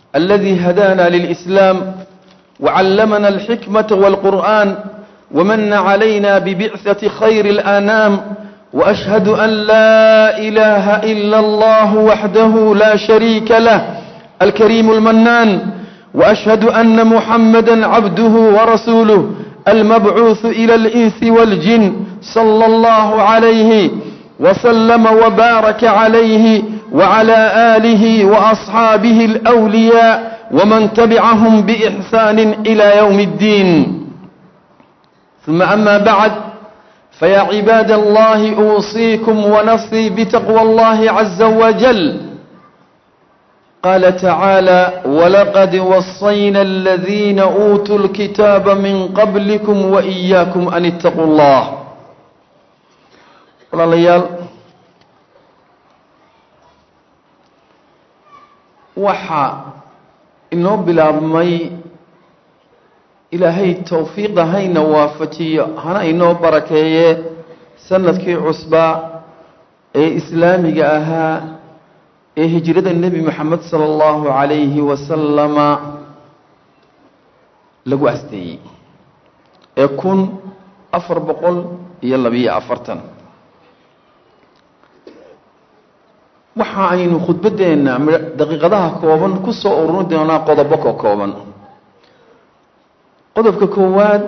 الذي هدانا للإسلام وعلمنا الحكمة والقرآن ومن علينا ببعثة خير الآنام وأشهد أن لا إله إلا الله وحده لا شريك له الكريم المنان وأشهد أن محمدا عبده ورسوله المبعوث إلى الإنس والجن صلى الله عليه وسلم وبارك عليه وعلى آله وأصحابه الأولياء ومن تبعهم بإحسان إلى يوم الدين ثم أما بعد فيا عباد الله أوصيكم ونفسي بتقوى الله عز وجل قال تعالى ولقد وصينا الذين أوتوا الكتاب من قبلكم وإياكم أن اتقوا الله walaalayaal waxaa inoo bilaabmay ilaahay towfiiqa hayna waafajiyo hana inoo barakeeye sanadkii cusbaa ee islaamiga ahaa ee hijrada nebi moxamed sala allahu calayhi wasalama lagu asteeyey ee kun afar boqol iyo labiyo afartan waxa aynu khudbaddeenna daqiiqadaha kooban ku soo ururin doonaa qodobo ka kooban qodobka koowaad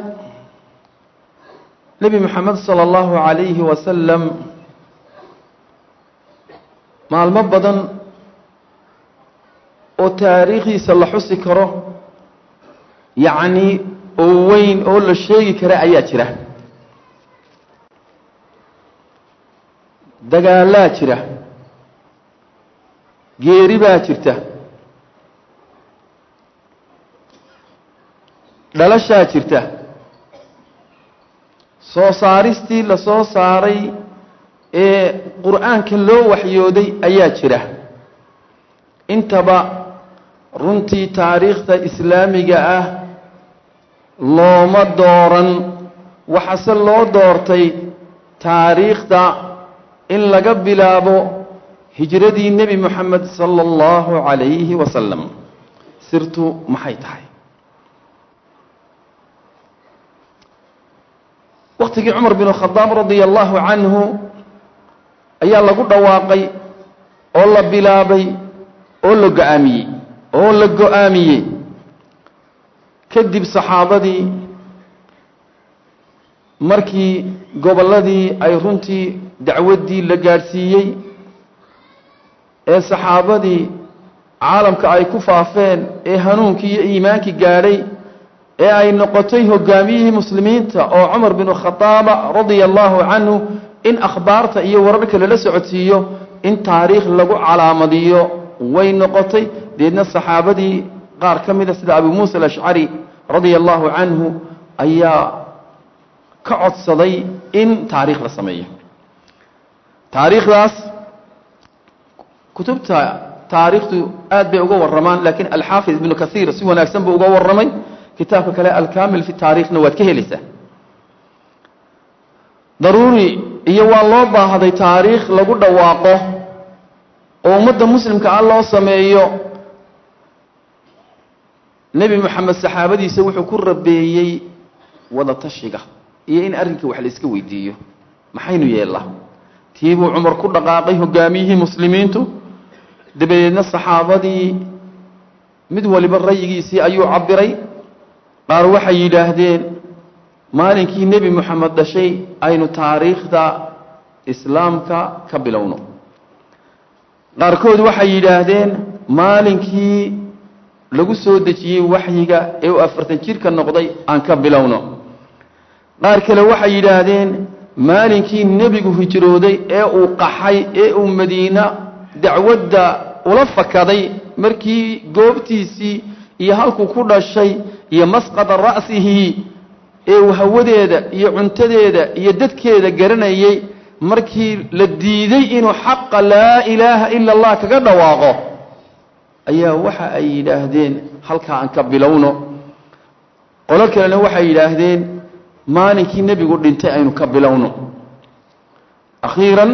nebi moxamed sala allahu calayhi wasalam maalmo badan oo taariikhdiisa la xusi karo yacni oo weyn oo la sheegi kara ayaa jira dagaalaa jira geeri baa jirta dhalashaa jirta soo saaristii la soo saaray ee qur-aanka loo waxyooday ayaa jira intaba runtii taariikhda islaamiga ah looma dooran waxaase loo doortay taariikhda in laga bilaabo hijradii nebi moxamed sala allahu calayhi wasalam sirtu maxay tahay waktigii cumar bin khadaab radia allahu canhu ayaa lagu dhawaaqay oo la bilaabay oo la go-aamiyey oo la go-aamiyey kadib saxaabadii markii gobolladii ay runtii dacwaddii la gaadhsiiyey ee saxaabadii caalamka ay ku faafeen ee hanuunkii iyo iimaankii gaadhay ee ay noqotay hogaamiyihii muslimiinta oo cumar binu khadaaba radia allahu canhu in akhbaarta iyo wararka lala socodsiiyo in taariikh lagu calaamadiyo way noqotay deedna saxaabadii qaar ka mida sida abu muusa alashcari radia allahu canhu ayaa ka codsaday in taariikh la sameeyo taariikhdaas kutubta taariikhdu aad bay uga warramaan laakiin alxaafid ibnu kaiir si wanaagsan buu uga warramay kitaabka kale alkamil fi taariikhna waad ka helaysaa daruuri iyo waa loo baahday taariikh lagu dhawaaqo oo ummadda muslimka ah loo sameeyo nebi moxamed saxaabadiisa wuxuu ku rabeeyey wada tashiga iyo in arrinkii wax la iska weydiiyo maxaynu yeellaa tii buu cumar ku dhaqaaqay hogaamiyihii muslimiintu dabadeedna saxaabadii mid waliba rayigiisii ayuu cabbiray qaar waxay yidhaahdeen maalinkii nebi moxamed dhashay aynu taariikhda islaamka ka bilowno qaarkood waxay yidhaahdeen maalinkii lagu soo dejiyey waxyiga ee uu afartan jirka noqday aan ka bilowno qaar kale waxay yidhaahdeen maalinkii nebigu hijrooday ee uu qaxay ee uu madiina dacwadda ula fakaday markii goobtiisii iyo halkuu ku dhashay iyo masqada ra'sihi ee uu hawadeeda iyo cuntadeeda iyo dadkeeda garanayay markii la diiday inuu xaqa laa ilaaha ila allah kaga dhawaaqo ayaa waxa ay yidhaahdeen halkaa aan ka bilowno qolo kalena waxay yidhaahdeen maalinkii nebigu dhintay aynu ka bilowno akhiiran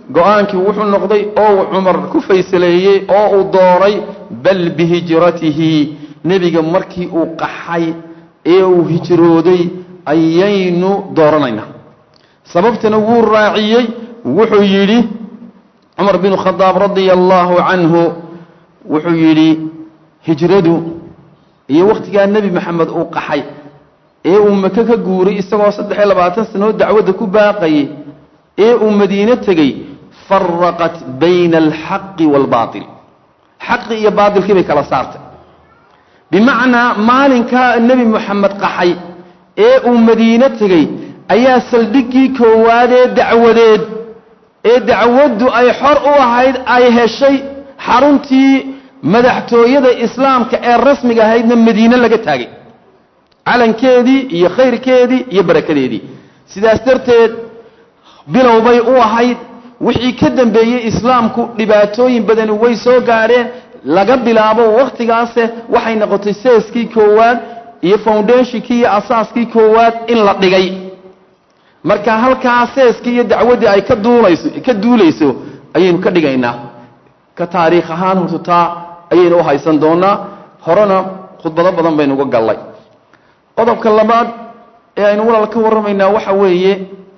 go-aankii wuxuu noqday oo uu cumar ku faysaleeyey oo uu dooray bal bihijratihi nebiga markii uu qaxay ee uu hijrooday ayaynu dooranaynaa sababtana wuu raaciyey wuxuu yidhi cumar binu khadaab radia allaahu canhu wuxuu yidhi hijradu iyo wakhtigaa nebi maxamed uu qaxay ee uu maka ka guuray isagoo saddex iyo labaatan sanoo dacwadda ku baaqayay ee uu madiine tegey faraqat bayna alxaqi waalbaatil xaqi iyo baatilkii bay kala saartay bimacnaa maalinkaa nebi moxamed qaxay ee uu madiine tegey ayaa saldhiggii koowaad ee dacwadeed ee dacwaddu ay xor u ahayd ay heshay xaruntii madaxtooyada islaamka ee rasmiga ahaydna madiine laga taagay calankeedii iyo khayrkeedii iyo barakadeedii sidaas darteed bilow bay u ahayd wixii ka dambeeyey islaamku dhibaatooyin badani way soo gaadheen laga bilaabo wakhtigaase waxay noqotay seeskii koowaad iyo foundationkii iyo asaaskii koowaad in la dhigay marka halkaa seeskii iyo dacwaddii ay ka duulayso ka duulayso ayaynu ka dhigaynaa ka taariikh ahaan horta taa ayaynu u haysan doonaa horena khudbado badan baynu uga gallay qodobka labaad ee aynu walaal ka warramaynaa waxa weeye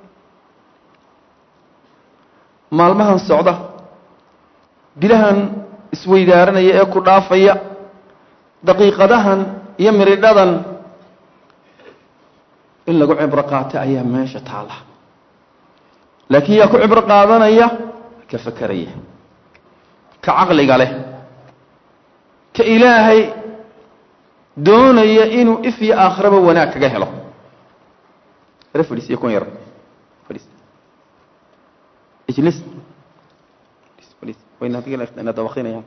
maalmahan socda bilahan isweydaaranaya ee ku dhaafaya daqiiqadahan iyo miridhadan in lagu cibro qaato ayaa meesha taala laakiin yaa ku cibro qaadanaya ka fakeraya ka caqliga leh ka ilaahay doonaya inuu if iyo aakhiraba wanaag kaga helo ere fadhiisiyo kun yar fadhiis ijlis fadhiis wayna adiga ina dabaqinayaan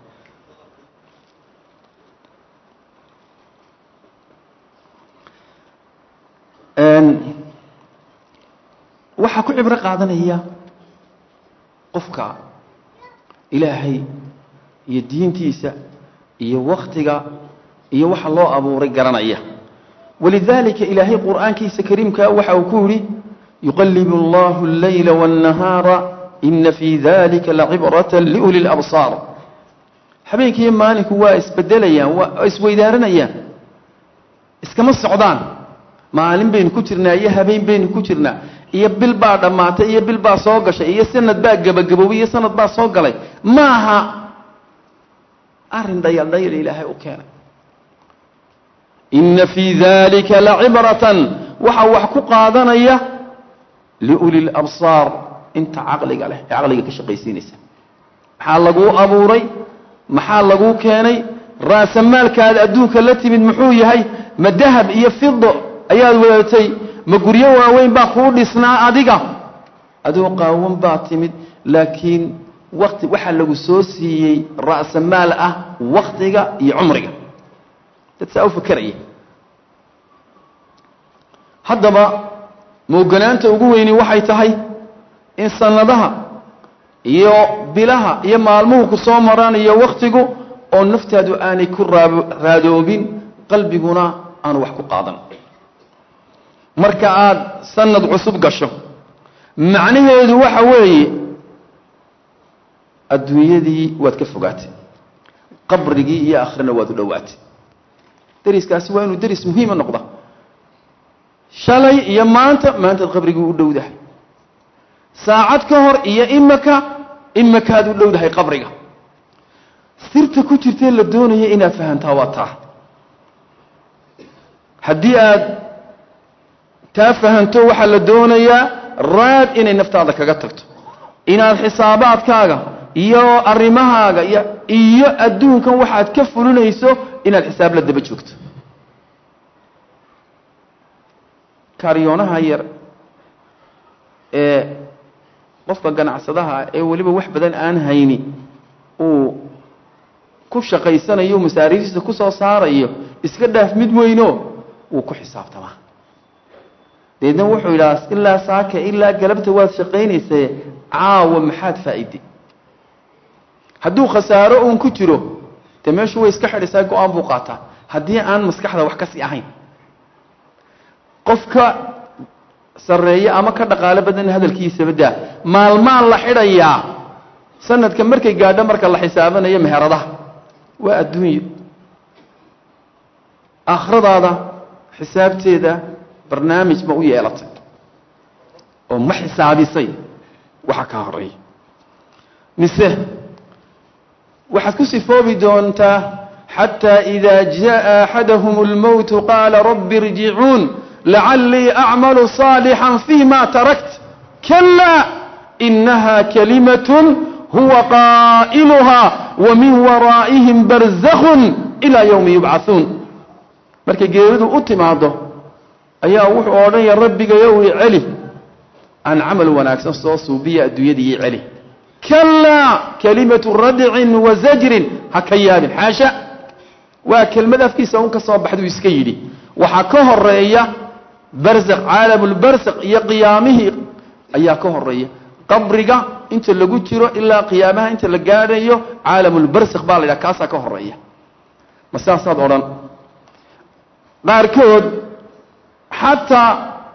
waxaa ku cibro qaadanaya qofka ilaahay iyo diintiisa iyo waktiga iyo waxa loo abuuray garanaya walidaalika ilaahay qur'aankiisa kariimkaa waxa uu ku yidhi yuqallibu allahu allayla waannahaara ina fii dalika lacibrata liuli labsaar habeenkiiyo maalinku waa isbedelayaan waa isweydaaranayaan iskama socdaan maalin baynu ku jirnaa iyo habeen baynu ku jirnaa iyo bil baa dhammaatay iyo bil baa soo gashay iyo sanad baa gebagaboobay iyo sanad baa soo galay maaha arrin dhayaldhayal ilaahay u keenay ina fii dalika lacibratan waxaa wax ku qaadanaya liuli labsaar inta caqliga leh ee caqliga ka shaqaysiinaysa maxaa laguu abuuray maxaa laguu keenay raasamaalkaada adduunka la timid muxuu yahay ma dahab iyo fido ayaad wadatay ma guryo waaweyn baa kuu dhisnaa adiga adoo qaawan baa timid laakiin wati waxaa lagu soo siiyey ra'samaal ah waktiga iyo cumriga dad saa u fakeraya haddaba mooganaanta ugu weyni waxay tahay in sanadaha iyo bilaha iyo maalmuhu ku soo maraan iyo wakhtigu oo naftaadu aanay ku raadoobin qalbiguna aanu wax ku qaadan marka aad sanad cusub gasho macnaheedu waxa weeye adduunyadii waad ka fogaatay qabrigii iyo akhrina waad u dhowaatay deriskaasi waa inuu deris muhiima noqda shalay iyo maanta maantaad qabrigii u dhowdahay saacad ka hor iyo imaka imakaad u dhowdahay qabriga sirta ku jirtee la doonaya inaad fahantaa waa taa haddii aad taa fahanto waxaa la doonayaa raad inay naftaada kaga tagto inaad xisaabaadkaaga iyo arrimahaaga iyo adduunkan waxaad ka fulinayso inaad xisaab la daba joogto karyoonaha yar ee qofka ganacsadaha ee weliba wax badan aan hayni uu ku shaqaysanayo masaariiftiisa ku soo saarayo iska dhaaf mid weyno wuu ku xisaabtamaa deedna wuxuu yidhaha ilaa saaka ilaa galabta waad shaqaynaysae caawa maxaad faa'iday hadduu khasaaro uun ku jiro dee meeshu way iska xidhisaa go-aan buu qaataa haddii aan maskaxda wax ka sii ahayn qofka sarreeye ama ka dhaqaalo badan hadalkiisaba daa maalmaan la xidhayaa sanadka markay gaadho marka la xisaabanayo meheradaha waa adduunyo aakhiradaada xisaabteeda barnaamij ma u yeelatay oo ma xisaabisay waxa ka horeeya mise waxaad ku sifoobi doontaa xataa إida jaءa axadahm اlmowtu qaala rabi irjicuun lacalii acmalu صaalixا fيma tarakt kalaa inaha kalimaة huwa qaa'iluha wamin waraa'ihim barzakun ilaa ywmi yubcaثuun markay geeridu u timaado ayaa wuxuu odhanaya rabbigayow i celi aan camal wanaagsan soo suubiya adduunyada ii celi kalaa kalimatu radcin wa zajrin ha ka yaabin xaasha waa kelmad afkiisa un ka soo baxduu iska yidhi waxaa ka horeeya barsaq caalamulbarsaq iyo qiyaamihii ayaa ka horeeya qabriga inta lagu jiro ilaa qiyaamaha inta la gaadhayo caalamulbarsaq baa la yidhaha kaasaa ka horeeya ma saasaad odhan qaarkood xataa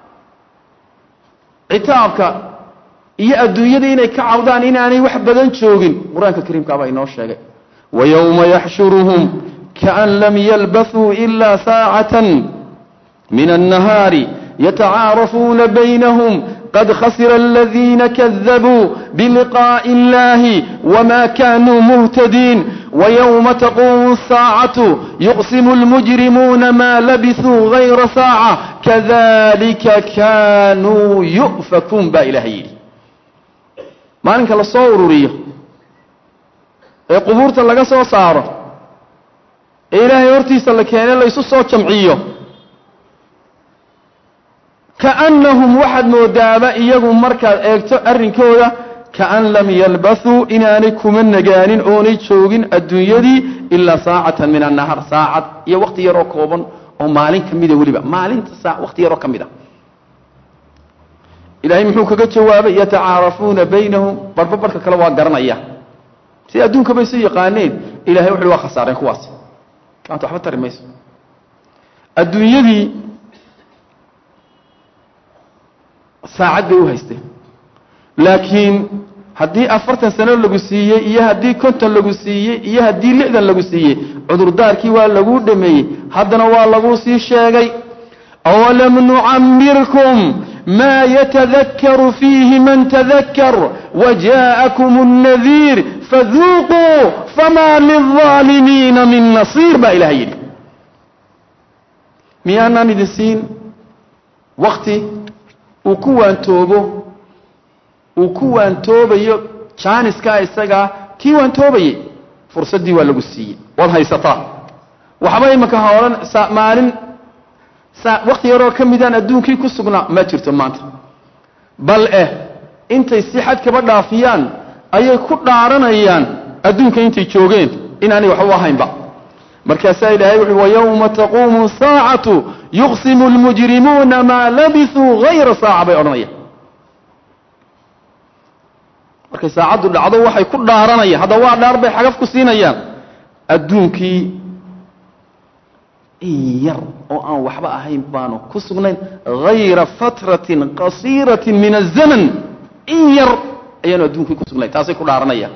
citaabka iyo adduunyada inay ka cawdaan inaanay wax badan joogin qur-aanka kariimkaabaa inoo sheegay wayowma yaxshuruhum kaan lam yalbathuu ilaa saacatan min annahaari yatacaarafuuna baynahum qad khasira aladiina kadabuu biliqaa'i illahi wma kanuu muhtadiin wyowma taquumu الsaacatu yuqsimu اlmujrimuuna ma labisuu gayra saaca kadalika kanuu yu'fakuun baa ilahay yidhi maalinka la soo ururiyo ee qubuurta laga soo saaro ee ilaahay hortiisa la keene laysu soo jamciyo kaannahum waxaad moodaaba iyagu markaad eegto arrinkooda kaan lam yalbathuu inaanay kuma nagaanin oonay joogin adduunyadii ilaa saacatan min annahaar saacad iyo wakhti yaroo kooban oo maalin ka mida weliba maalinta saa wakhti yaroo ka mid a ilaahay muxuu kaga jawaabay yatacaarafuuna baynahum barba barka kale waa garanaya si adduunka bay su yaqaaneen ilahay wuxu waa khasaareen kuwaas maanta waxba tari mayso adduunyadii saacad bay u haysteen laakiin haddii afartan sano lagu siiyey iyo haddii konton lagu siiyey iyo haddii lixdan lagu siiyey cudurdaarkii waa laguu dhameeyey haddana waa laguu sii sheegay awalam nucamirkum ma yatadakaru fiihi man tadakar waja'akum الnadiir faduuquu fama lilظaalimiina min nasiir baa ilahay yidhi miyaanaan idin siin wakti uu ku waantoobo uu ku waantoobayo jaaniskaa isagaa kii waantoobayey fursaddii waa lagu siiyey waad haysataa waxba imanka ha odhan maalin wakti yaroo ka midaan adduunkii ku sugnaa ma jirto maanta bal eh intay si xad kaba dhaafiyaan ayay ku dhaaranayaan adduunka intay joogeen inaanay waxba ahaynba markaasaa ilaahay wuxu wayowma taquumu saacatu yuqsimu lmujrimuuna maa labisuu hayra saaca bay odhanayaan markay saacaddu dhacdo waxay ku dhaaranayaan hadda waa dhaar bay xagaf ku siinayaan adduunkii in yar oo aan waxba ahayn baanu ku sugnayn hayra fatratin qasiiratin min azaman in yar ayaanu adduunkii ku sugnayn taasay ku dhaaranayaan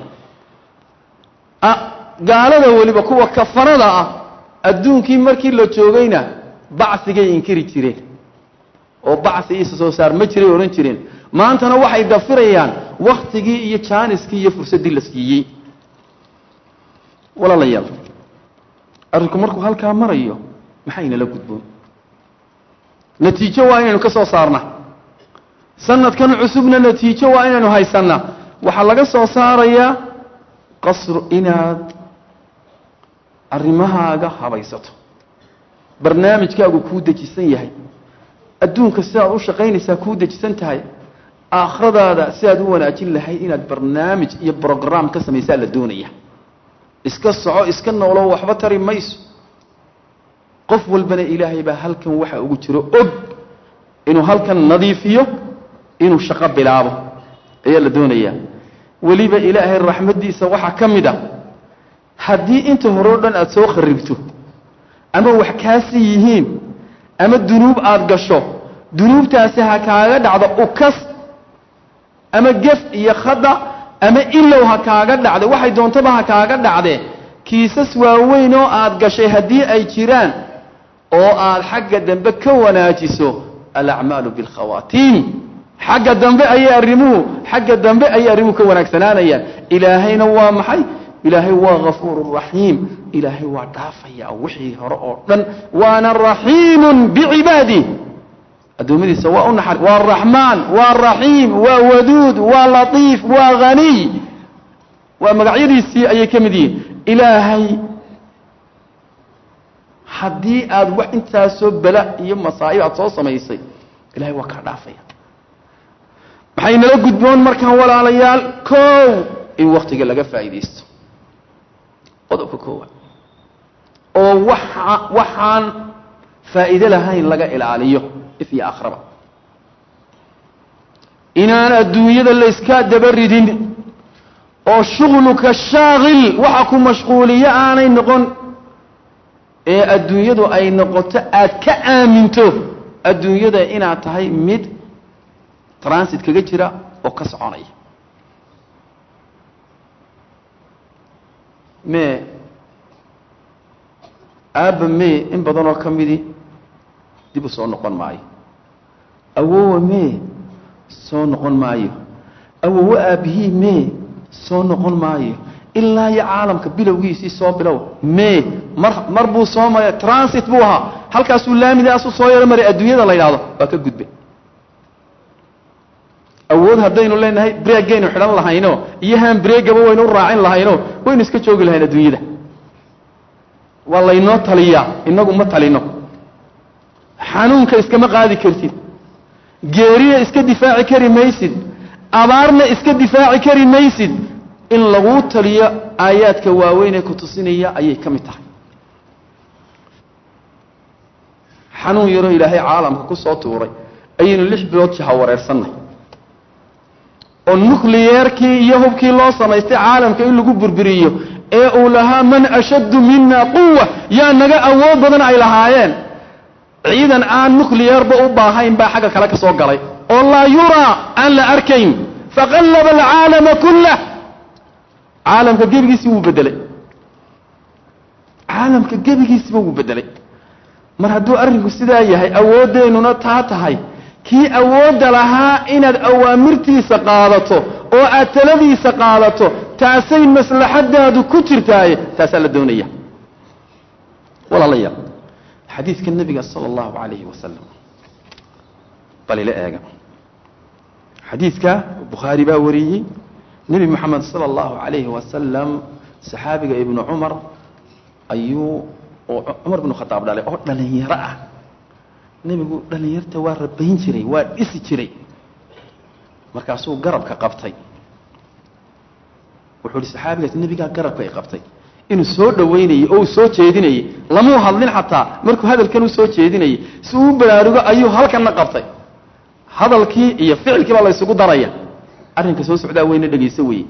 gaalada weliba kuwa kafanada ah adduunkii markii la joogayna bacigay inkiri jireen oo bacsi isa soo saar ma jiray odhan jireen maantana waxay dafirayaan wakhtigii iyo jaaniskii iyo fursaddii la siiyey walaalayaal arrinku markuu halkaa marayo maxaynala gudboon natiijo waa inaynu ka soo saarna sanadkan cusubna natiijo waa inaynu haysanna waxaa laga soo saarayaa qasru inaad arrimahaaga habaysato barnaamijkaagu kuu dejisan yahay adduunka sidaad u shaqaynaysaa kuu dejisan tahay aakhiradaada sidaad u wanaajin lahayd inaad barnaamij iyo brograam ka samaysaa la doonaya iska soco iska noolo waxba tari mayso qof walbana ilaahay baa halkan waxa ugu jiro og inuu halkan nadiifiyo inuu shaqo bilaabo ayaa la doonayaa weliba ilaahay raxmaddiisa waxaa ka mid a haddii inta hore o dhan aada soo kharibto ama wax kaasi yihiin ama dunuub aada gasho dunuubtaasi ha kaaga dhacdo ukas ama gef iyo khada ama ilow ha kaaga dhacde waxay doontaba ha kaaga dhacde kiisas waaweyn oo aad gashay haddii ay jiraan oo aad xagga dambe ka wanaajiso alacmaalu bilkhawaatiim xagga dambe ayay arrimuhu xagga dambe ayay arrimuhu ka wanaagsanaanayaan ilaahayna waa maxay ilaahay waa ghafuuru raxiim ilaahay waa dhaafaya wixii hore oo dhan waana raxiimun bicibaadih addoommadiisa waa u naxar waa raxmaan waa raxiim waa waduud waa latiif waa haniy waa magacyadiisii ayay ka mid yihiin ilaahay haddii aad wax intaasoo bala iyo masaa'ib aad soo samaysay ilahay waa kaa dhaafaya maxay nala gudboon markaan walaalayaal kow in waktiga laga faa'iidaysto qodobka koowaad oo waxa waxaan faa'iide lahayn laga ilaaliyo if iyo akhraba inaan adduunyada layska daba ridin oo shughluka shaaqil waxa ku mashquuliyo aanay noqon ee adduunyadu ay noqoto aad ka aaminto adduunyada inaad tahay mid transit kaga jira oo ka soconaya mee aabba mee in badanoo ka midi dib u soo noqon maayo awowa mee soo noqon maayo awowo aabbihii mee soo noqon maayo ilaa iyo caalamka bilowgiisii soo bilow mee mar mar buu soo mara transit buu ahaa halkaasuu laamidaasuu soo yaro maray adduunyada la yidhahdo waa ka gudbay awood haddaynu leenahay breegaynu xidhan lahayno iyo haan breegaba waynu u raacin lahayno waynu iska joogi lahayn adduunyada waa laynoo taliyaa inagu ma talino xanuunka iskama qaadi kartid geerina iska difaaci kari maysid abaarna iska difaaci kari maysid in laguu taliyo aayaadka waaweyn ee ku tusinaya ayay ka mid tahay xanuun yaroo ilaahay caalamka ku soo tuuray ayaynu lix bilood jaha wareersannay oo nucliyeerkii iyo hubkii loo samaystay caalamka in lagu burburiyo ee uu lahaa man ashaddu mina quwa yaa naga awood badan ay lahaayeen ciidan aan nucliyeerba u baahayn baa xagga kale ka soo galay oo laa yuraa aan la arkayn faqallaba alcaalama kullah caalamka gebigiisii wuu bedelay caalamka gebigiisiba wuu bedelay mar hadduu arrinku sidaa yahay awoodeennuna taa tahay kii awoodda lahaa inaad awaamirtiisa qaadato oo aad taladiisa qaadato taasay maslaxadaadu ku jirtaaye taasaa la doonaya walaalayaal xadiidka nebiga sala allahu calayhi wasalam bal ila eega xadiidka bukhaari baa wariyey nebi moxamed sala allahu calayhi wasalam saxaabiga ibnu cumar ayuu oo cumar binu khadaab dhalay oo dhalinyaro ah nebigu dhalinyarta waa rabayn jiray waa dhisi jiray markaasuu garabka qabtay wuxuu ihi saxaabigaas nebigaa garabka ay qabtay inuu soo dhowaynayey oo uu soo jeedinayey lamuu hadlin xataa markuu hadalkan u soo jeedinayey si uu u baraarugo ayuu halkanna qabtay hadalkii iyo ficilkii baa la ysugu daraya arrinka soo socdaa weyna dhegayso weye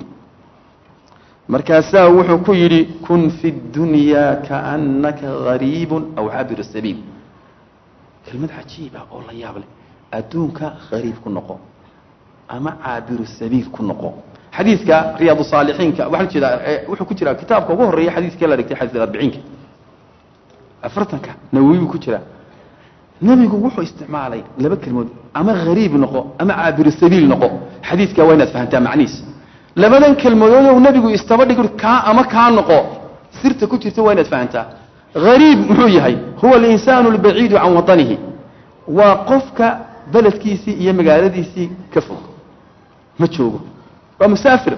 markaasaa wuxuu ku yidhi kun fi اdunyaa kaannaka gariibun aw cabir sabiil kelmad cajiib ah oo la yaab leh adduunka hariib ku noqo ama caabiru sabiil ku noqo xadiidka riyaad saalixiinka waxaa jeedaa wuxuu ku jiraa kitaabka ugu horreeya xadiiskee la dhigtay xadiis arbiciinka afartanka nawowi buu ku jiraa nebigu wuxuu isticmaalay laba kelmood ama hariib noqo ama caabiru sabiil noqo xadiidka waa inaad fahantaa macnihiis labadan kelmadood ou nebigu istaba dhig kaa ama kaa noqo sirta ku jirta waa inaad fahantaa hariib muxuu yahay huwa alinsaanu albaciidu can watanihi waa qofka beledkiisii iyo magaaladiisii ka fog ma joogo waa musaafir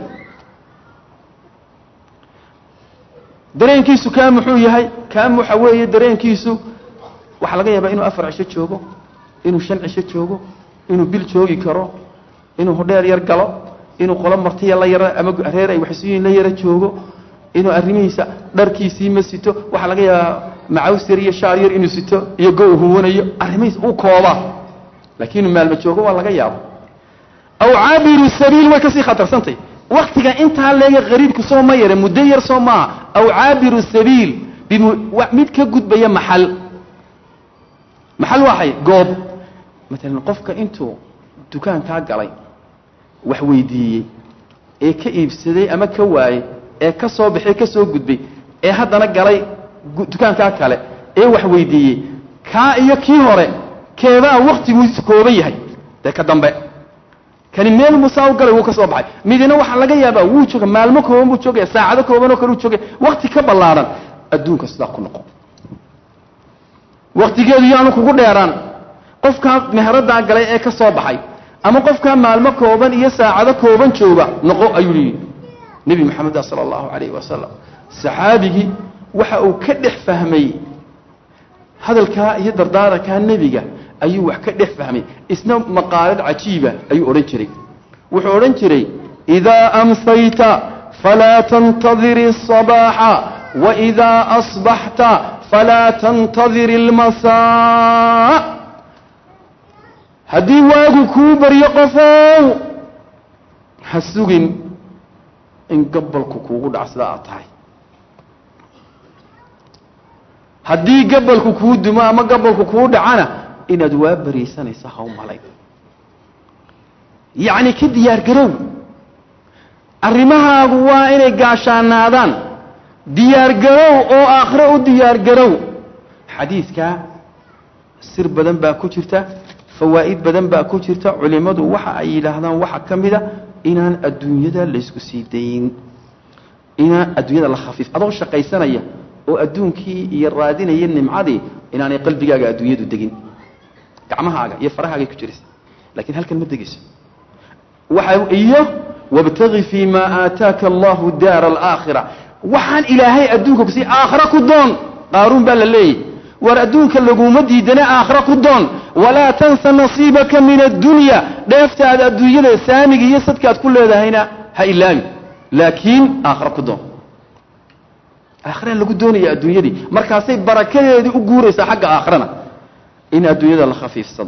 dareenkiisu kaa muxuu yahay kaa waxa weeye dareenkiisu waxaa laga yaabaa inuu afar cisho joogo inuu shan cisho joogo inuu bil joogi karo inuu hodheer yar galo inuu qolo martiya la yara ama reer ay waxsuyin la yara joogo inuu arrimihiisa dharkiisii ma sito waxaa laga yaabaa macaws yar iyo shaar yar inuu sito iyo go huwanayo arrimihiis u kooba laakiin inuu maalma joogo waa laga yaabo aw caabiru sabiil way kasii khatarsantay waktiga intaa leega qariibku soo ma yare muddo yar soo maaha aw caabiru sabiil mid ka gudbaya maxal maxal waxay goob maalan qofka intuu dukaankaa galay wax weydiiyey ee ka iibsaday ama ka waayey ee ka soo baxay ka soo gudbay ee haddana galay dukaankaa kale ee wax weydiiyey kaa iyo kii hore keebaa wakhtigiisu kooban yahay dee ka dambe kani meel musaa u galay wuu ka soo baxay midina waxaa laga yaabaa wuu jooga maalmo kooban buu joogaya saacado kooban oo kale uu joogaya wakti ka ballaaran adduunka sidaa ku noqo waktigeedu yaanu kugu dheeraan qofkaa meheradaa galay ee ka soo baxay ama qofkaa maalmo kooban iyo saacado kooban jooga noqo ayuu yihi nebi moxameda sala allahu calayhi wasalam saxaabigii waxa uu ka dhex fahmay hadalkaa iyo dardaarankaa nebiga ayuu wax ka dhex fahmay isna maqaalad cajiiba ayuu odhan jiray wuxuu odhan jiray idaa amsayta falaa tantadiri الصabaaxa waidaa asbaxta falaa tantadiri اlmasaa haddii waagu kuu baryo qofow ha sugin in gabalku kuugu dhac sida aad tahay haddii gabalku kuu dumo ama gabalku kuu dhacana inaad waa bariisanaysa ha u malay yacni ka diyaar garow arrimahaagu waa inay gaashaanaadaan diyaar garow oo aakhiro u diyaar garow xadiidkaa sir badan baa ku jirta fawaa'id badan baa ku jirta culimmadu waxa ay yidhaahdaan waxaa ka mida inaan adduunyada laysku sii dayn inaan adduunyada la khafiif adoo shaqaysanaya oo adduunkii iyo raadinaya nimcadii inaanay qalbigaaga adduunyadu degin gacmahaaga iyo farahaagay ku jiraysa lakiin halkan ma degayso waxa iyo wabtagi fii ma aataaka allahu daara alaakhira waxaan ilaahay adduunka kusiiy aakhira ku doon qaaruun baa la leeyahy war adduunka laguma diidane aakhira ku doon walaa tansa nasiibaka min addunya dheeftaada adduunyada saamiga iyo sadkaad ku leedahayna ha ilaabi laakiin aakhira ku doon aakhiraan lagu doonaya adduunyadii markaasay barakadeedii u guuraysaa xagga aakhirana in adduunyada la khafiifsado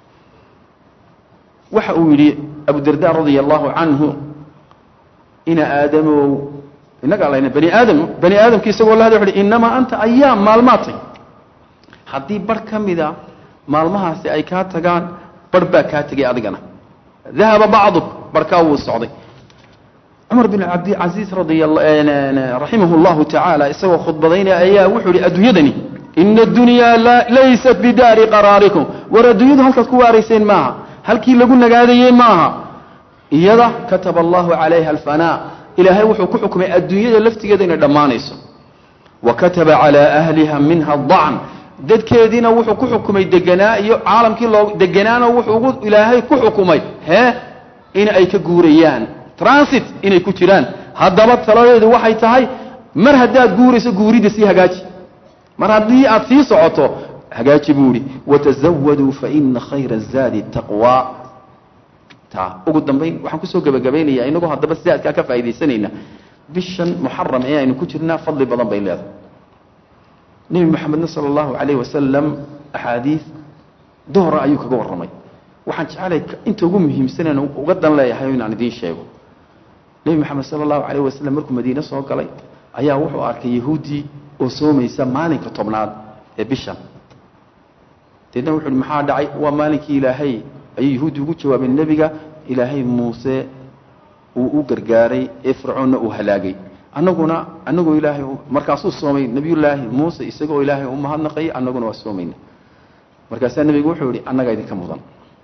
waxa uu yidhi abudarda radia allahu canhu ina aadamow innagaa layna bani aadam bani aadamki isagoo la hada wuxu uhi innamaa anta ayaam maalmaatay haddii barh ka mida maalmahaasi ay kaa tagaan barh baa kaa tegay adigana dahaba bacduk barhkaa wuu socday cumar bin cabdilcasiis raximah llahu tacaala isagoo khudbadaynaya ayaa wuxuu ihi adduunyadani ina addunyaa laysat bidaari qaraarikum war adduunyadu halkaad ku waarayseen maaha halkii lagu nagaadayey maaha iyada kataba allahu calayha alfanaa ilaahay wuxuu ku xukumay adduunyada laftigeeda inay dhammaanayso wa kataba calaa ahliha minha dacn dadkeediina wuxuu ku xukumay deganaa iyo caalamkii loo deganaana wuxuu ilaahay ku xukumay hee in ay ka guurayaan transit inay ku jiraan haddaba taladeedu waxay tahay mar haddaad guurayso guuridda sii hagaaji mar haddii aad sii socoto hagaaji buu ihi watazawaduu faina khayra zaadi taqwa ta ugu dambayn waxaan kusoo gebagabaynayaa inagoo haddaba zaadkaa ka faa'iidaysanayna bishan muxaram ee aynu ku jirnaa fadli badan bay leedahay nebi moxamedna sala allahu calayh wasalam axaadiid dohra ayuu kaga warramay waxaan jecelay inta ugu muhiimsaneen uga dan leeyahay inaan idiin sheego nebi moxamed sala allahu calayh wasalam markuu madiine soo galay ayaa wuxuu arkay yahuuddii oo soomaysa maalinka tobnaad ee bishan deedna wuxu uhi maxaa dhacay waa maalinkii ilaahay ayuu yahuuddi ugu jawaabeen nebiga ilaahay muuse uu u gargaaray ee fircoonna uu halaagay annaguna annagoo ilaahay markaasuu soomay nebiyullaahi muuse isagoo ilaahay u mahadnaqayay annaguna waa soomayna markaasaa nebigu wuxuu yihi annagaa idinka mudan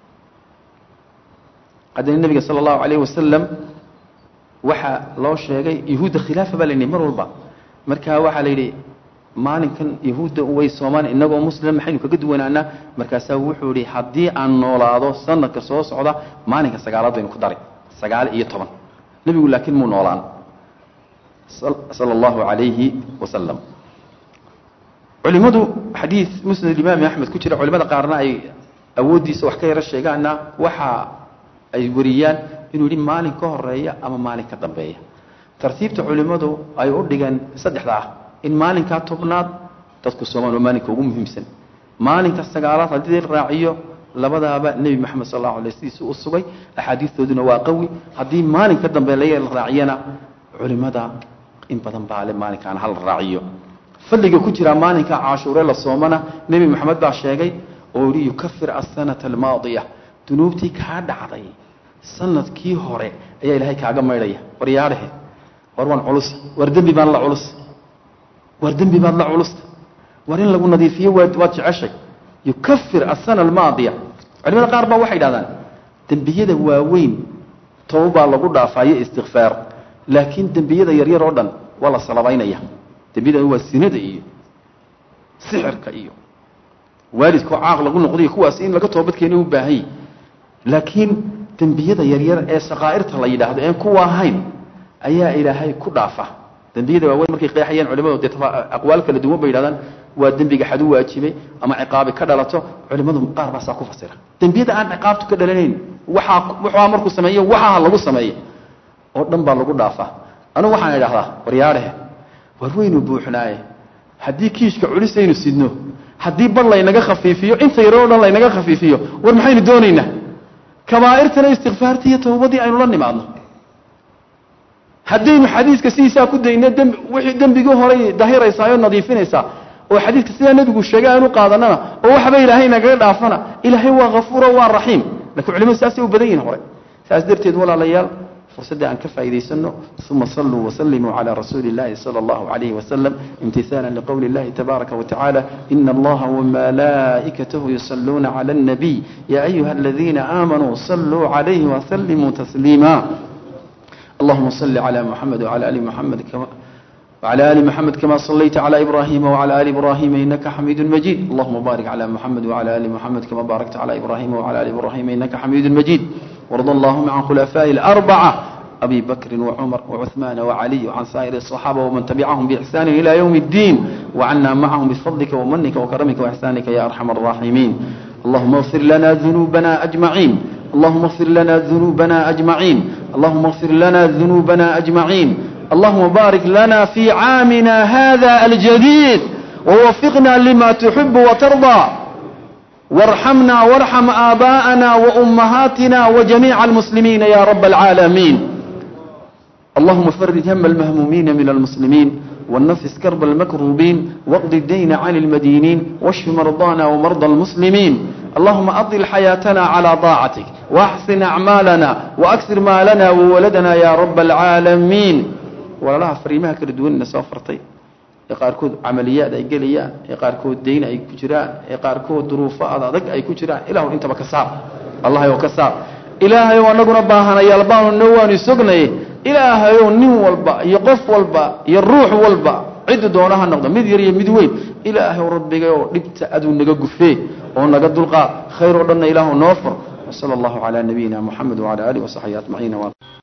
haddana nebiga sala allahu calayh wasalam waxaa loo sheegay yahuudda khilaafa baa la yidhi mar walba markaa waxaa la yidhi maalinkan yahuudda way soomaan inagoo muslim maxaynu kaga duwanaanaa markaasaa wuxuu ihi haddii aan noolaado sanadka soo socda maalinka sagaalaad baynu ku daray sagaal iyo toban nebigu laakiin muu noolaan sala allahu calayhi wasalam culimmadu xadiid musnad imaami axmed ku jira culimada qaarna ay awooddiisa wax ka yaro sheegaana waxa ay wariyaan inuu yidhi maalin ka horeeya ama maalin ka dambeeya tartiibta culimmadu ay u dhigeen saddexda ah in maalinkaa tobnaad dadku soomaan waa maalinka ugu muhiimsan maalinka sagaalaad haddii raaciyo labadaaba nebi moxamed sal allahu alay sidiisa u sugay axaadiistooduna waa qawi haddii maalin ka dambe la raaciyana culimmada in badan baa le maalinkaan hal raaciyo fadliga ku jiraa maalinka cashuure la soomana nebi moxamed baa sheegay oo yihi yukafir asanata almaadiya dunuubtii kaa dhacday sanadkii hore ayaa ilaahay kaaga maydhaya war yaadhehe war waan culusa war dembi baan la culus war dembi baad la culusta war in lagu nadiifiyo waad waad jeceshay yukafir asana almaadiya culimada qaar baa waxay dhahdaan dembiyada waaweyn towbaa lagu dhaafaayo istikfaar laakiin dembiyada yaryar oo dhan waa la salabaynaya dembiyada waa sinada iyo sixirka iyo waalidkoo caaq lagu noqday kuwaas in laga toobadkeena u baahan yahy laakiin dembiyada yaryar ee sakaa'irta la yidhaahdo een kuwa ahayn ayaa ilaahay ku dhaafa dembiyada waaweyn markay qeexayaan culimadu dee aqwaal kala duwan bay yidhahdaan waa dembiga xadu waajibay ama ciqaabi ka dhalato culimadu qaar baasaa ku fasira dembiyada aan ciqaabtu ka dhalanayn waxaa waxaa markuu sameeyo waxaa lagu sameeyo oo dhan baa lagu dhaafaa anugu waxaan idhahdaa waryaadhehe war weynu buuxnaaye haddii kiishka culisaynu sidno haddii bar laynaga khafiifiyo inta yaroo dhan laynaga khafiifiyo war maxaynu doonaynaa kabaa'irtana istikfaartii iyo tawbadii aynu la nimaadno haddaynu xadiiska sidiisaa ku dayno dembi wixii dembigii horay dahiraysaa oo nadiifinaysaa oo xadiiska sidaa nebigu sheegay aanu qaadanana oo waxba ilaahay nagaga dhaafana ilaahay waa hafuuro waa raxiim lakiin culimadu saasay u badan yihin hore saas darteed walaalayaal fursadda aan ka faa'iidaysano uma saluu wasalimuu calى rasuuli اllahi salى اllahu عalayh wasalam imtihaala liqowli اllahi tabaaraka watacaala ina allaha wamalaa'ikatahu yusaluuna calى الnabiy ya ayuha aladiina aamanuu saluu calayhi wasalimuu tasliima allahuma صل على محمد وعلى آل محمد كما وعلى آل محمد كما صليت على إبراهيم وعلى آل إبراهيم إنك حميد مجيد اللهم بارك على محمد وعلى آل محمد كما باركت على إبراهيم وعلى آل إبراهيم إنك حميد مجيد وارض اللهم عن خلفاء الأربعة أبي بكر وعمر وعثمان وعلي وعن سائر الصحابة ومن تبعهم بإحسان إلى يوم الدين وعنا معهم بفضلك ومنك وكرمك وإحسانك يا أرحم الراحمين اللهم اغفر لنا ذنوبنا أجمعين اللهم اغفر لنا ذنوبنا أجمعين اللهم اغفر لنا ذنوبنا أجمعين اللهم بارك لنا في عامنا هذا الجديد ووفقنا لما تحب وترضى وارحمنا وارحم آباءنا وأمهاتنا وجميع المسلمين يا رب العالمين اللهم فرج هم المهمومين من المسلمين والنفس كرب المكروبين واقض الدين عن المدينين واشف مرضانا ومرضى المسلمين اللهم أطل حياتنا على طاعتك واحسن أعمالنا وأكثر مالنا وولدنا يا رب العالمين walalaha fariimaha kala duwanna soo fartay ee qaarkood camaliyaad ay gelayaan ee qaarkood dayn ay ku jiraan ee qaarkood duruufo ad adag ay ku jiraan ilahu intaba ka saar allahayow ka saar ilaahayow anaguna baahanayaal baanu noo waanu sognaye ilaahayow nin walba iyo qof walba iyo ruux walba ciddu doona ha noqdo mid yar iyo mid weyn ilaahayow rabbigayoo dhibta aduu naga gufee oo naga dulqaad khayr oo dhanna ilaahu noo fur wasala allahu calaa nabiyina moxamed wacala aalihi wasaxbihi ajmaciin